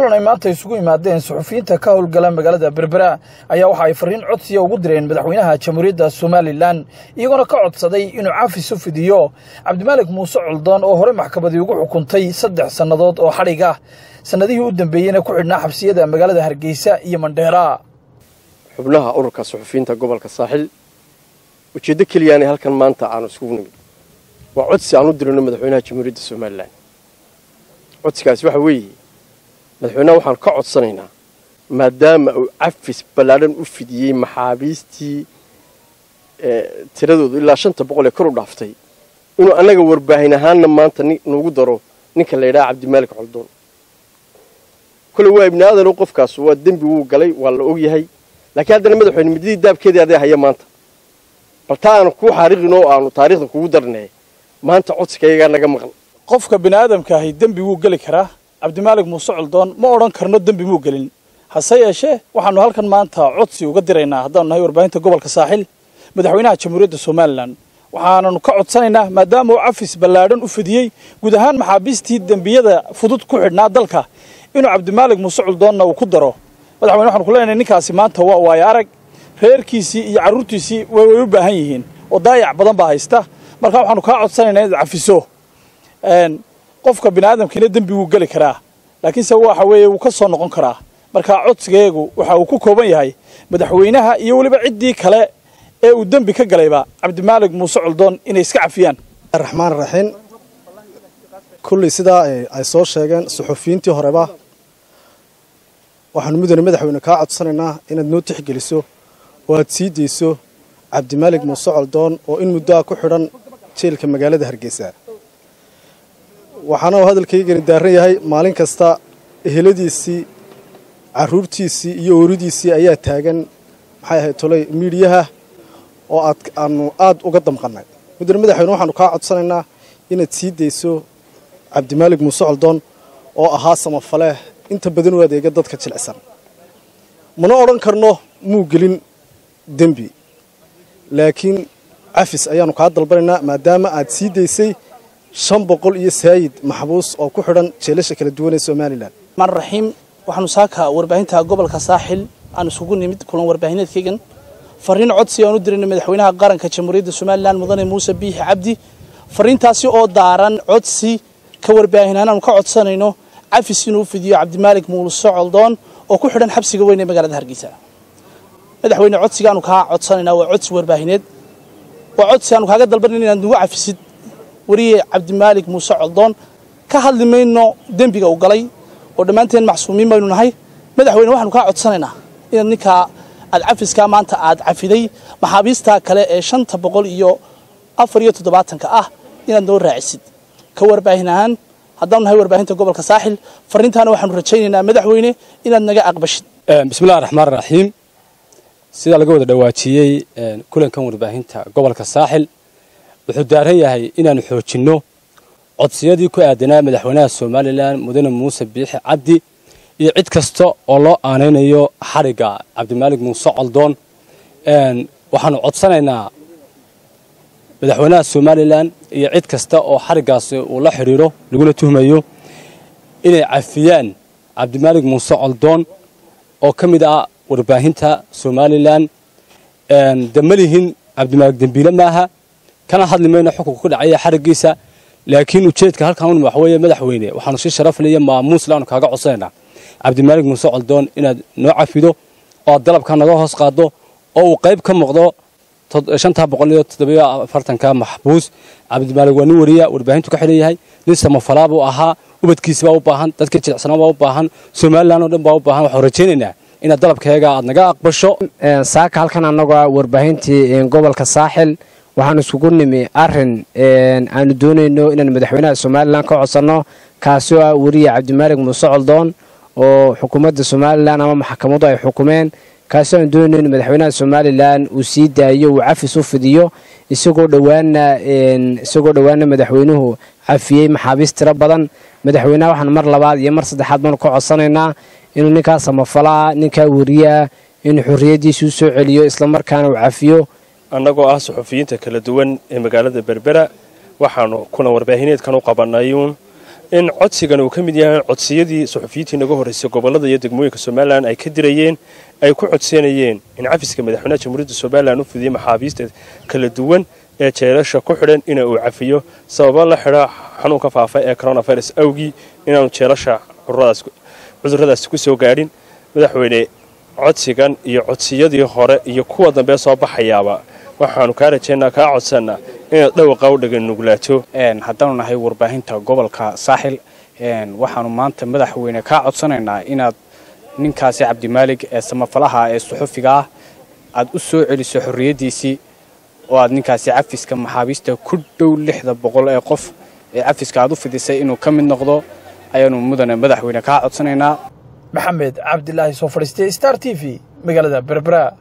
kulan ay maanta isugu yimaadeen suxufiyiinta ka howlgala magaalada berbera ayaa waxa ay fariin codsiya ugu direen madaxweynaha jamhuuriyadda somalilan iyagoona ka codsaday inuu caafis u fidiyo cabdimaalik muuse coldoon oo hore maxkamadii ugu xukuntay saddex sannadood oo xadhig ah sannadihii u dambeeyeyna ku xidhnaa xabsiyada magaalada hargeysa iyo mandheera xubnaha ururka suxufiyiinta gobolka saaxil ujeeddo keliyaanay halkan maanta aanu isugu nimid waa codsi aan u dirino madaxweynaha jamhuuriyadda somalilan codsigaasi waxa weeye madaxweynaha waxaan ka codsanaynaa maadaama uu cafis ballaadhan u fidiyey maxaabiistii tiradoodu ilaa shanta boqol ee kor u dhaaftay inuu annaga warbaahin ahaanna maanta nuugu daro ninka la yidhaha cabdimaalik coldoon kole waa ibni aadano qofkaas waa dembi wuu galay waa la ogyahay laakiin haddana madaxweyne muddadii daabkeedii aday haya maanta bal taa aanu kuu xaariqin oo aanu taariikhda kugu darnee maanta codsigayagaa naga maqan qofka bini aadamka ahi dembi wuu geli karaa cabdimaalik muuse coldoon ma odhan karno dembi muu gelin hase yeeshee waxaanu halkan maanta codsi uga diraynaa haddaanu nahay warbaahinta gobolka saaxil madaxweynaha jamhuuriyadda somalilan waxaananu ka codsanaynaa maadaama uu cafis ballaadhan u fidiyey guud ahaan maxaabiistii dembiyada fudud ku xidhnaa dalka inuu cabdimaalik muuse coldoonna uu ku daro madaxweyne waxanu ku leenahay ninkaasi maanta waa waayo arag reerkiisii iyo carruurtiisii way u baahan yihiin oo daayac badan baa haysta marka waxaanu kaa codsanaynaa inaad cafiso qofka bini aadamkiina dembi wuu geli karaa laakiinse waxa weeye wuu ka soo noqon karaa marka codsigeegu waxa uu ku kooban yahay madaxweynaha iyo weliba ciddii kale ee uu dembi ka galayba cabdimaalik muuse coldoon inay iska cafiyaan raxmaan raxiim kullii sidaa ay soo sheegeen suxufiyiintii horeba waxaanu mudane madaxweyne kaa codsanaynaa inaad noo tixgeliso oo aad sii dayso cabdimaalik muuse coldoon oo in muddoa ku xidhan jeelka magaalada hargeysa waxaana uu hadalkaygani daaran yahay maalin kasta eheladiisii carruurtiisii iyo ooridiisii ayaa taagan maxay ahayd tolay miidhiyaha oo aad aanu aad uga damqannay mudane madaxweyne waxaanu kaa codsanaynaa inaad sii dayso cabdimaalik muuse coldoon oo ahaa samafaleh inta badan u adeega dadka jilicsan mana odhan karno muu gelin dembi laakiin cafis ayaanu kaa dalbanaynaa maadaama aad sii daysay shan boqol iyo saayid maxbuus oo ku xidhan jeelasha kala duwan ee somalilan maan raxiim waxaanu saaka warbaahinta gobolka saaxil aan isugu nimid kulan warbaahineedkaygan fariin codsi aan u dirayna madaxweynaha qaranka jamhuuriyadda somalilan mudane muuse biixi cabdi fariintaasi oo daaran codsi ka warbaahinaan aanu ka codsanayno cafis inuu fidiyo cabdimaalik muuse coldoon oo ku xidhan xabsiga weyn ee magaalada hargeysa madaxweyne codsigaanu kaa codsanaynaa waa codsi warbaahineed waa codsi aanu kaaga dalbanan inaad nagu cafisid wariye cabdimaalik muuse coldoon ka hadli mayno dembiga uu galay oo dhammaanteen macsuumiin baynu nahay madaxweyne waxaanu kaa codsanaynaa inaad ninkaa aad cafiskaa maanta aad cafiday maxaabiistaa kale ee shanta boqol iyo afar iyo toddobaatanka ah inaad noo raacisid ka warbaahin ahaan haddaanu nahay warbaahinta gobolka saaxil fariintaana waxaanu rajaynaynaa madaxweyne inaad naga aqbashid bismillahi raxmaan raxiim sidaa laga wada dhawaajiyey kulankan warbaahinta gobolka saaxil wuxuu daaran yahay inaanu xoojinno codsiyadii ku aadanaa madaxweynaha somalilan mudane muuse biixi cabdi iyo cid kasta oo loo aanaynayo xadhigga cabdimaalik muuse coldoon waxaanu codsanaynaa madaxweynaha somalilan iyo cid kasta oo xadhiggaasi uu la xidhiiro laguna tuhmayo inay cafiyaan cabdimaalik muuse coldoon oo ka mid ah warbaahinta somalilan damalihin cabdimaalik dembiile maaha kana hadli mayno xukunka ku dhacaya xariggiisa laakiin ujeedka halkan un waxweeye madaxweyne waxaanu si sharaf leh iyo maamuus laanu kaaga codsanaynaa cabdimaalik muuse coldoon inaad noo cafido oo aad dalabka naga hoos qaaddo oo uu qayb ka muuqdo shantaa boqol iyo toddobiyo afartanka maxbuus cabdimaalik waa nin wariya warbaahintu ka xidhan yahay nin samafalaa buu ahaa ubadkiisi baa u baahan dadka jilicsanaa baa u baahan somalilan oo dhan baa u baahan waxaan rajaynaynaa inaad dalabkeega aad naga aqbasho saaka halkan annagoo warbaahintii gobolka saaxil waxaan iskugu nimi arin aanu doonayno inaan madaxweynaha somalilan ka codsanno kaasi oo ah weriye cabdimaalik muuse coldoon oo xukuumadda somalilan ama maxkamadu ay xukumeen kaasi aanu doonayno in madaxweynaha somalilan uu sii daayo uu cafis u fidiyo isagoo dhowaana isagoo dhowaana madaxweynuhu cafiyey maxaabiis tiro badan madaxweynaha waxaan mar labaad iyo mar saddexaad baanu ka codsanaynaa inuu ninkaa samafalaa ninkaa weriyaa inuu xorriyaddiisa u soo celiyo islamarkaana uu cafiyo annagoo ah suxufiyiinta kala duwan ee magaalada berbera waxaanu kulan warbaahineedkan u qabanayuun in codsigan uu ka mid yahay codsiyadii suxufiyiintii naga horreysay gobollada iyo degmooyinka somalilan ay ka dirayeen ay ku codsanayeen in cafiska madaxweynaha jamhuuriyadda somalilan u fidiyey maxaabiista kala duwan ee jeelasha ku xidhan ina uu cafiyo sababa la xidha xanuunka faafa ee coronavirus awgii inaanu jeelasha cudurradaasi ku soo gaadhin madaxweyne codsigan iyo codsiyadii hore iyo kuwa dambe soo baxayaaba waxaanu kaa rajaynaa kaa codsannaa inaad dhawaqa u dhagan nuglaato haddaanu nahay warbaahinta gobolka saaxil waxaanu maanta madaxweyne kaa codsanaynaa inaad ninkaasi cabdimaalig ee samafalaha ee suxufiga ah aad u soo celiso xorriyaddiisii oo aad ninkaasi cafiska maxaabiista ku dhow lixda boqol ee qof ee cafiska aad u fidisay inuu ka mid noqdo ayaanu mudane madaxweyne kaa codsanaynaa maxamed cabdilaahi soo fadhiistay star t v magaalada berbera